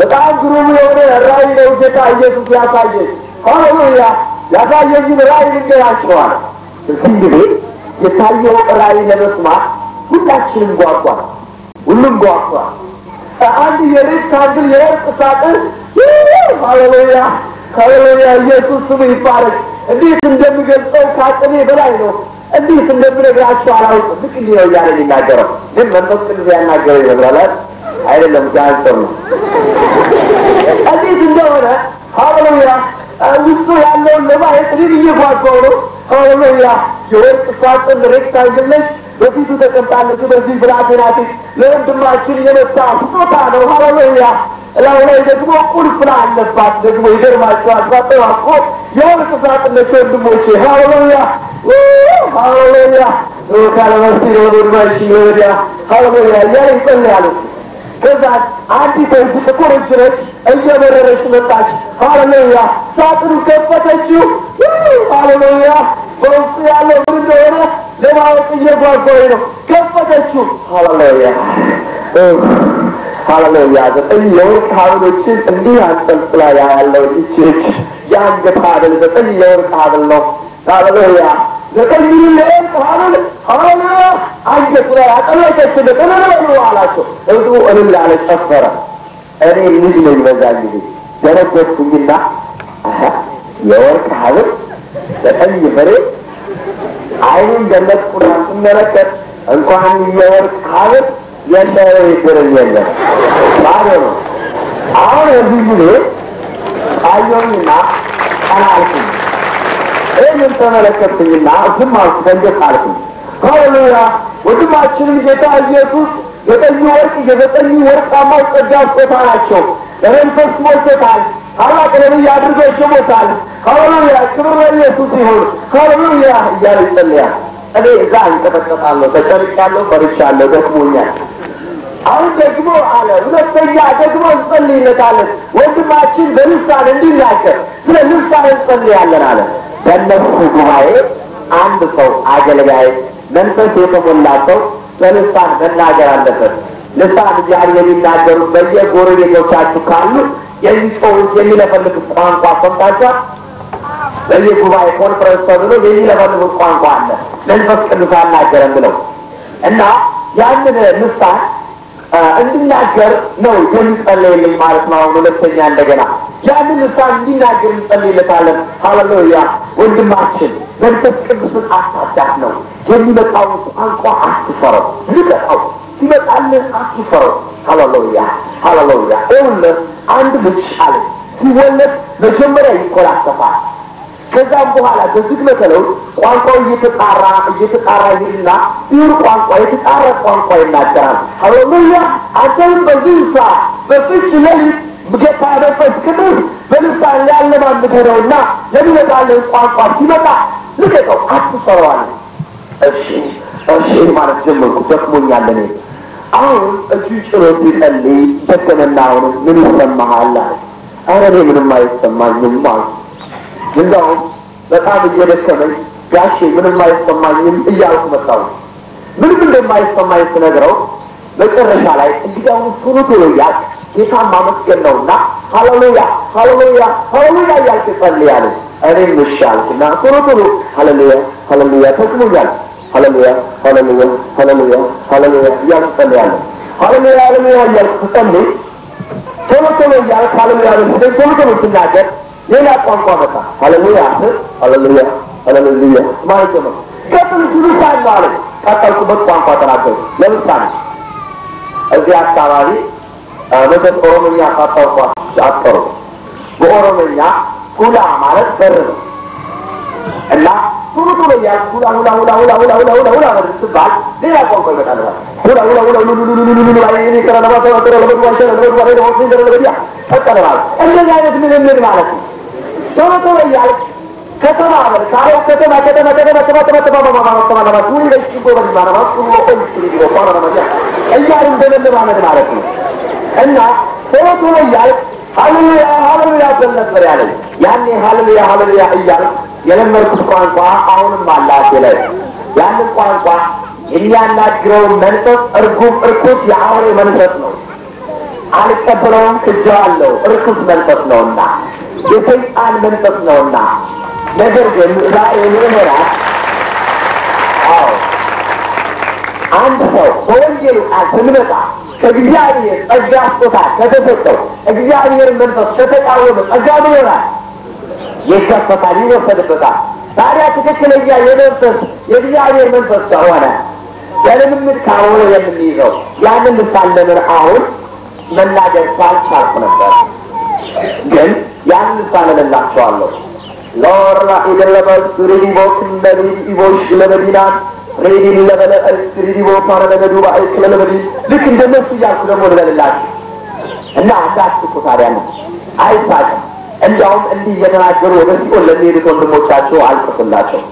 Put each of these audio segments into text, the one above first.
በጣም ግሩም የሆነ ራእይ ነው ጌታ ኢየሱስ ያሳየኝ። ሃሌሉያ! ያሳየኝን ራእይ ልንገራቸዋል። እዚህ እንግዲህ የታየው ራእይ ለመስማት ሁላችንም ጓጓ፣ ሁሉም ጓጓ። አንድ የሬክታንግል የወርቅ ሳጥን ሃሌሉያ ሃሌሉያ! ኢየሱስ ስሙ ይባረክ። እንዴት እንደሚገልጸው ከአቅሜ በላይ ነው። እንዴት እንደምነግራቸው አላውቅም። ልክ እንዲህ ነው እያለ የሚናገረው ግን መንፈስ ቅዱስ ያናገረው ይመስላል። አይደለም ጋንሰር ነው። እንዴት እንደሆነ ሃሌሉያ ውስጡ ያለውን ለማየት እኔም እየጓጓው ነው። ሃሌሉያ የወርቅ ሳጥን ሬክታንግል ነች። በፊቱ ተቀምጣለች። በዚህ ብላቴና ፊት ለወንድማችን የመጣ ስጦታ ነው። ሃሌሉያ እላው ላይ ደግሞ ቁልፍ አለባት። ደግሞ ይገርማቸዋል። ሳጥኗ እኮ የወርቅ ሳጥን ነች ወንድሞቼ። ሃሌሉያ ሃሌሉያ ካለመስ ወንድማሽ ወዲያ ሃሌሉያ እያለ ይጸልያሉ። ከዛ አንዲት እጅ ጥቁር እጅ ነች እየበረረች መጣች። ሃሌሉያ ሳጥኑ ከፈተችው። ሃሌሉያ በውስጡ ያለው ምን እንደሆነ ለማወቅ እየጓጓኝ ነው። ከፈተችው። ሃሌሉያ ሃሌሉያ ዘጠኝ የወርቅ ሐብሎችን እንዲህ አንጠልጥላ ያለው ይቺ እጅ የአንገት ሐብል ዘጠኝ የወርቅ ሐብል ነው። ሃሌሉያ ዘጠኝ የወርቅ ሐብል ሃሌሉያ አንገቱ ላይ አጠለቀችለት። እልል አላቸው። እሱ እልል አለ፣ ጨፈረ። እኔ ልጅ ነኝ በዛ ጊዜ ደረገጥኩኝና የወርቅ ሐብል ዘጠኝ ፍሬ አይኑን ገለጥኩና ስመለከት እንኳን የወርቅ ሐብል የለ ይድርም የለም ባዶ ነው። አሁን እዚህ ጊዜ አየሁኝና ቀና አልኩኝ። ይህንን ተመለከትኩኝና ዝም አልኩ፣ ደንገጥ አልኩኝ። ሃሌሉያ ወንድማችንም ጌታ ኢየሱስ ዘጠኙ ወርቅ የዘጠኙ ወርቃማው ጸጋ ስጦታ ናቸው። በመንፈስ ሞልቶታል። ታላቅ ነቢይ አድርጎ ሾሞታል። ሃሌሉያ ክብር ለኢየሱስ ይሁን። ሃሌሉያ እያለ ይጸልያል። እኔ እዛ እንቀጠቀጣለሁ፣ ተጨርጫለሁ፣ ፈርቻለሁ፣ ደክሞኛል። አሁን ደግሞ አለ ሁለተኛ ደግሞ እንጸልይለታለን። ወንድማችን በልሳን እንዲናገር ስለ ልሳን እንጸልያለን አለ። በእነሱ ጉባኤ አንድ ሰው አገልጋይ መንፈስ የተሞላ ሰው በልሳን መናገር አለበት። ልሳን እግዚአብሔር የሚናገሩት በየጎረቤቶቻችሁ ካሉ የሚጮሁት የሚለፈልጉት ቋንቋ ሰምታችኋል። በየጉባኤ ኮንፈረንስ ተብሎ የሚለፈልጉት ቋንቋ አለ። መንፈስ ቅዱስ አናገረን ብለው እና ያንን ልሳን እንዲናገር ነው የሚጸለይልኝ ማለት ነው። አሁን ሁለተኛ እንደገና ያንን ልሳን እንዲናገር እንጸልይለታለን። ሃሌሉያ ወንድማችን መንፈስ ቅዱስን አታዳት ነው የሚመጣውን ቋንቋ አትፈረው፣ ልቀቀው። ሲመጣልህ አትፈረው። ሃሌሉያ ሃሌሉያ። ይኸውልህ አንድ ልጅ አለ ሲወለድ መጀመሪያ ይኮላሰፋል። ከዛም በኋላ በዝግመተ ለውጥ ቋንቋው እየተጣራ እየተጣራ ይልና ቢውር ቋንቋ የተጣራ ቋንቋ ይናገራል። ሃሌሉያ አንተም በዚህ ሰዓት በፍች ሌሊት ጌታ መንፈስ ቅዱስ በልሳን ሊያለማምድህ ነውና ለሚመጣልህ ቋንቋ ሲመጣ ልቀቀው፣ አትሰረዋል። እሺ እሺ ማለት ጀመርኩ። ደክሞኛል እኔ አሁን እጁ ጭኖ ሲጸልይ ደከመና አሁን ምን ይሰማሃል አለ። ኧረ እኔ ምንም አይሰማኝም አልኩ። እንደውም በጣም እየደከመኝ ጋሼ ምንም አይሰማኝም እያልኩ መጣሁ። ምንም እንደማይሰማኝ ስነግረው መጨረሻ ላይ እንዲያውም ቶሎ ቶሎ እያልክ ጌታን ማመስገን ነውና ሃሌሉያ ሃሌሉያ ሃሌሉያ እያልክ ጸልያለ። እኔም እሺ አልኩና ቶሎ ቶሎ ሃሌሉያ ሃሌሉያ ተስሞኛል። ሃሌሉያ ሃሌሉያ ሃሌሉያ ሃሌሉያ እያልክ ጸልያለሁ። ሃሌሉያ ሃሌሉያ እያልክ ስጸልይ ቶሎ ቶሎ እያልክ ሃሌሉያ ቶሎ ቶሎ ስናገር ሌላ ቋንቋ መጣ። ሃሌሉያ ሃሌሉያ ሃሌሉያ ማለት ጀመርኩ። ቀጥል ሲሉሳን ነው አለ። ቀጠልኩበት ቋንቋ ተናገሩ። ለምሳሌ እዚህ አካባቢ መተት ኦሮምኛ ካታውቋ አጠሩ። በኦሮምኛ ሁላ ማለት በር ነው እና ቶሎ ቶሎ እያልኩ ሁላ ሁላ ሁላ ሁላ ሁላ ሁላ ሁላ ሁላ ማለት ስትባል ሌላ ቋንቋ ይመጣል። ሁላ ሁላ ሁላ ሁሉ ሁሉ ሁሉ ሁሉ ላይ እኔ ከረና ባታ ወጥረ ለበዱ ዋሸ ለበዱ ዋሸ ለበዱ ዋሸ ለበዱ ያ ፈጠረ ማለት እንደዚህ አይነት ልምምድ ማለት ነው። ቶሎ ቶሎ እያልክ ከተማ በል ካለው ከተማ ከተማ ከተማ ከተማ ከተማ ከተማ ከተማ ከተማ ከተማ ሁሉ ላይ ሲጎበ ማለት ነው። ሁሉ ቆይ ሲጎ ቆራ ነው እያሉ እንደመለማመድ ማለት ነው። እና ቶሎ ቶሎ እያልክ ሀሌሉያ ሀሌሉያ በል ነበር ያለኝ። ያኔ ሀሌሉያ ሀሌሉያ እያልክ የለመድኩት ቋንቋ አሁንም አላቴ ላይ ያንን ቋንቋ የሚያናግረው መንፈስ እርጉም እርኩስ የአውሬ መንፈስ ነው። አልቀበለውም፣ ክጄዋለሁ፣ ርኩስ መንፈስ ነውና የሰይጣን መንፈስ ነውና። ነገር ግን ዛሬ ምዕመናን አዎ አንድ ሰው በወንጌሉ ቃል ስንመጣ ከእግዚአብሔር ጸጋ ስጦታ ከተሰጠው እግዚአብሔር መንፈስ ከተቃወመ ጸጋ ምን ይሆናል? ይከፈታል፣ ይወሰድበታል። ታዲያ ትክክለኛ የመንፈስ የእግዚአብሔር መንፈስ ከሆነ በልምምድ ካልሆነ የምንይዘው ያንን ልሳን ለምን አሁን መናገር ሳልቻልኩ ነበር። ግን ያንን ልሳን እልላቸዋለሁ። ሎራ ኢደለበል ሪዲቦክ እንደሪ ኢቦሽ ለመዲናት ሬዲን ለበለ ሪዲቦ ፓረ ለመዱባ አይክለ ለመዲ ልክ እንደነሱ እያልኩ ደግሞ ልበልላችሁ እና እንዳትኩ ታዲያ ነው አይሳቅም። እንዲያውም እንዲህ እየተናገሩ ወደ ሲኦል ለሚሄዱት ወንድሞቻቸው አልቅሱላቸው።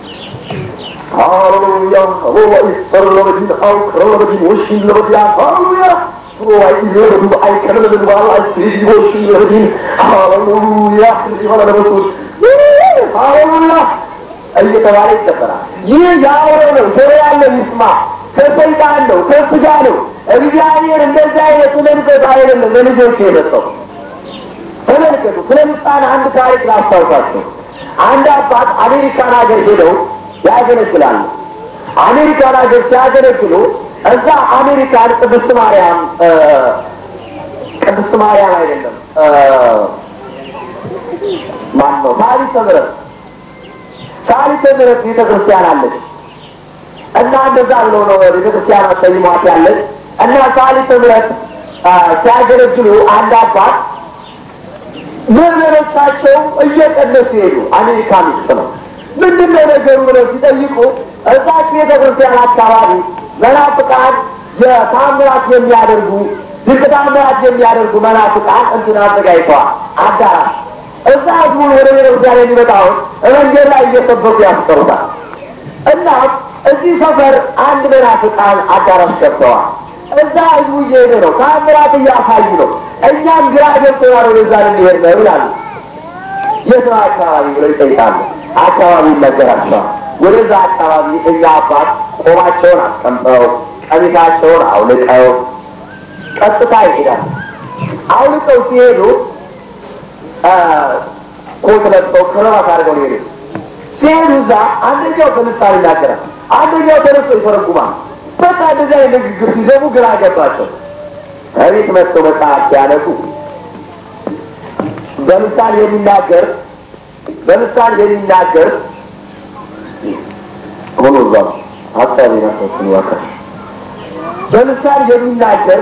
ሃሌሉያ ሮዋ ይሰር ለመዲን አው ክረ ለመዲን ወሽን ለመዲያ ሃሌሉያ ሮዋ ይለበዱ አይከለ ለመዱባ አይክለ ወሽን ለመዲን ሃሌሉያ ሪዲቦ ለመሱት ሃሌሉያ እየተባለ ይጨፈራል። ይህ የአውሬ ነው። ጆሮ ያለው ይስማ። ከሰይጣን ነው፣ ከስጋ ነው። እግዚአብሔር እንደዚህ አይነት መንፈስ አይደለም ለልጆች የሰጠው። ተመልከቱ። ስለ ምሳሌ አንድ ታሪክ ላስታውሳቸው። አንድ አባት አሜሪካን ሀገር ሄደው ያገለግላሉ። አሜሪካን ሀገር ሲያገለግሉ እዛ አሜሪካን ቅድስት ማርያም ቅድስት ማርያም አይደለም ማን ነው ሳሊተ ምሕረት ሳሊተ ምሕረት ቤተ ክርስቲያን አለች እና እንደዛ ብለው ነው ቤተ ክርስቲያን ሰይሟት ያለች እና ሳሊተ ምሕረት ሲያገለግሉ አንድ አባት ምዕመኖቻቸው እየቀነሱ ሄዱ። አሜሪካን ውስጥ ነው። ምንድን ነው ነገሩ ብለው ሲጠይቁ እዛች ቤተ ክርስቲያን አካባቢ መናፍቃን የታምራት የሚያደርጉ ድንቅ ታምራት የሚያደርጉ መናፍቃን እንትን አዘጋጅተዋል አዳራሽ እዛ ህዝቡን ወደ ቤተ ክርስቲያን የሚመጣውን መንገድ ላይ እየሰበኩ ያስቀሩታል። እና እዚህ ሰፈር አንድ መናፍቃን አዳራሽ ገብተዋል። እዛ ህዝቡ እየሄደ ነው፣ ታምራት እያሳዩ ነው። እኛም ግራ ገብቶናል፣ ወደዛ ልንሄድ ነው ይላሉ። የት ነው አካባቢ ብለው ይጠይቃሉ። አካባቢ ይነገራቸዋል። ወደዛ አካባቢ እኛ አባት ቆማቸውን አስቀምጠው ቀሚሳቸውን አውልቀው ቀጥታ ይሄዳል። አውልቀው ሲሄዱ ኮት ለብሰው ክረባት አድርገው ሄዱ። ሲሄዱ እዛ አንደኛው በልሳን ይናገራል፣ አንደኛው ተነስቶ ይተረጉማል። በቃ እንደዚያ ንግግር ሲሰሙ ግራ ገባቸው። ከቤት መጥተው መጽሐፍ ሲያነሱ በምሳሌ የሚናገር በምሳሌ የሚናገር ሆኖ እዛ ሀሳብ ናቶችን ያከል በምሳሌ የሚናገር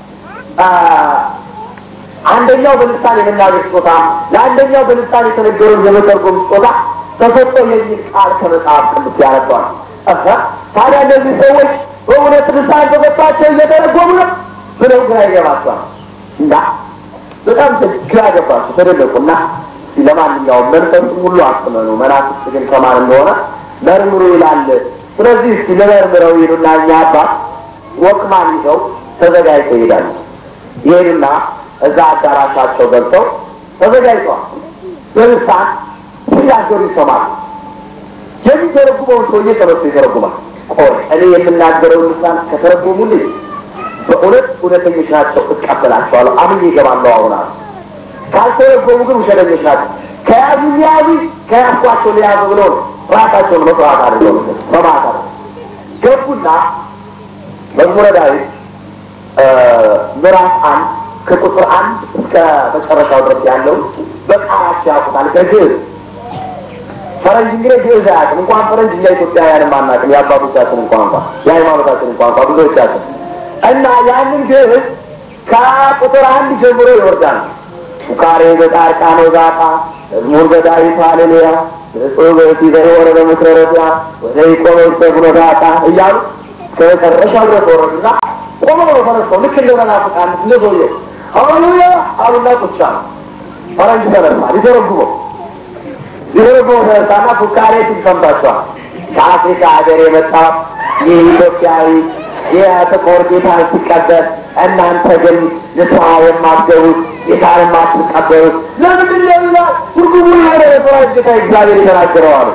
አንደኛው በልሳን የመናገር ስጦታ ለአንደኛው በልሳን የተነገረውን የመተርጎም ስጦታ ተሰጥቶ የሚል ቃል ከመጽሐፍ ቅዱስ ያነባል። ታዲያ እነዚህ ሰዎች በእውነት ልሳን ተሰጥቷቸው እየተረጎሙ ነው ብለው ግራ ይገባቸዋል። እና በጣም ግራ ገባቸው፣ ተደነቁና ለማንኛውም መንፈሱ ሁሉ አስመኑ፣ መናፍስት ግን ከማን እንደሆነ መርምሩ ይላል። ስለዚህ እስቲ ለመርምረው ይሉና እኛ አባት ወቅማን ይዘው ተዘጋጅተው ይሄዳሉ። ይሄዱና እዛ አዳራሻቸው ገብተው ተዘጋጅተዋል። በልሳን ሲናገሩ ይሰማሉ። የሚተረጉመውን ሰውዬ ተነስቶ ይተረጉማል። ቆይ እኔ የምናገረውን ልሳን ከተረጎሙልኝ በእውነት እውነተኞች ናቸው፣ እቀበላቸዋለሁ፣ አምኜ እገባለሁ። አሁን አሉ። ካልተረጎሙ ግን ውሸተኞች ናቸው። ከያዙ ሊያዙ ከያዝኳቸው ሊያዙ ብለው ነው ራሳቸውን መስዋዕት አድርገው በማታ ገቡና መዝሙረ ዳዊት ምዕራፍ አንድ ከቁጥር አንድ እስከ መጨረሻው ድረስ ያለው በቃላቸው ያውቁታል። ከግዕዝ ፈረንጅ እንግዲህ ግዕዝ አያውቅም። እንኳን ፈረንጅ እኛ ኢትዮጵያውያንም አናውቅም። የአባቶቻችን ቋንቋ የሃይማኖታችንን ቋንቋ ብዙዎቻችን እና ያንን ግዕዝ ከቁጥር አንድ ጀምሮ ይወርዳል። ፉካሬ በጻድቃን ወዛጣ መዝሙር በዳዊት ሃሌሉያ ብፁዕ ብእሲ ዘወረ በምክረ ረቢያ ወደ ኢቆኖስ ደግሞ ዛጣ እያሉ ከመጨረሻው ድረስ ወረዱና ቆመው ነው ተነስተው ልክ እንደ መናፍቃን እንደ ሰውዬው ሃሌሉያ አሉና ቁጭ አሉ። ፈረንጅ ተነሳ ሊተረጉመው ሊተረጉመው ተነሳና ፉካሬ ሲል ሰምታችኋል። ከአፍሪካ ሀገር የመጣ ይህ ኢትዮጵያዊ የጥቁር ጌታን ሲቀበል እናንተ ግን ንስሐ የማትገቡት ጌታን የማትቀበሉት ለምንድን ነው ይላል። ትርጉሙ የሆነ የፈረንጅ ጌታ እግዚአብሔር የተናገረው አሉ።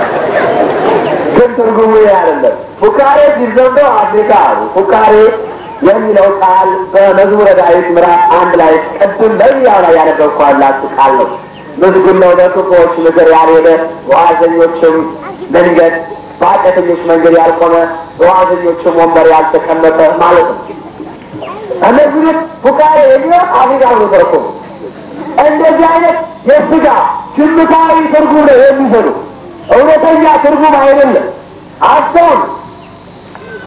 ግን ትርጉሙ ይህ አይደለም። ፉካሬ ሲል ሰምተው አፍሪካ አሉ። ፉካሬ የሚለው ቃል በመዝሙረ ዳዊት ምዕራፍ አንድ ላይ ቅድም በዚያው ላይ ያነበብኳላችሁ ቃል ነው። ምስጉን ነው በክፉዎች ምክር ያልሄደ በዋዘኞችም መንገድ በኃጢአተኞች መንገድ ያልቆመ በዋዘኞችም ወንበር ያልተቀመጠ ማለት ነው። እነዚህ ፉቃሬ የሚለው አፍሪካ ነው ተርኮ እንደዚህ አይነት የስጋ ግምታዊ ትርጉም ነው የሚሰጡ እውነተኛ ትርጉም አይደለም። አስተውል።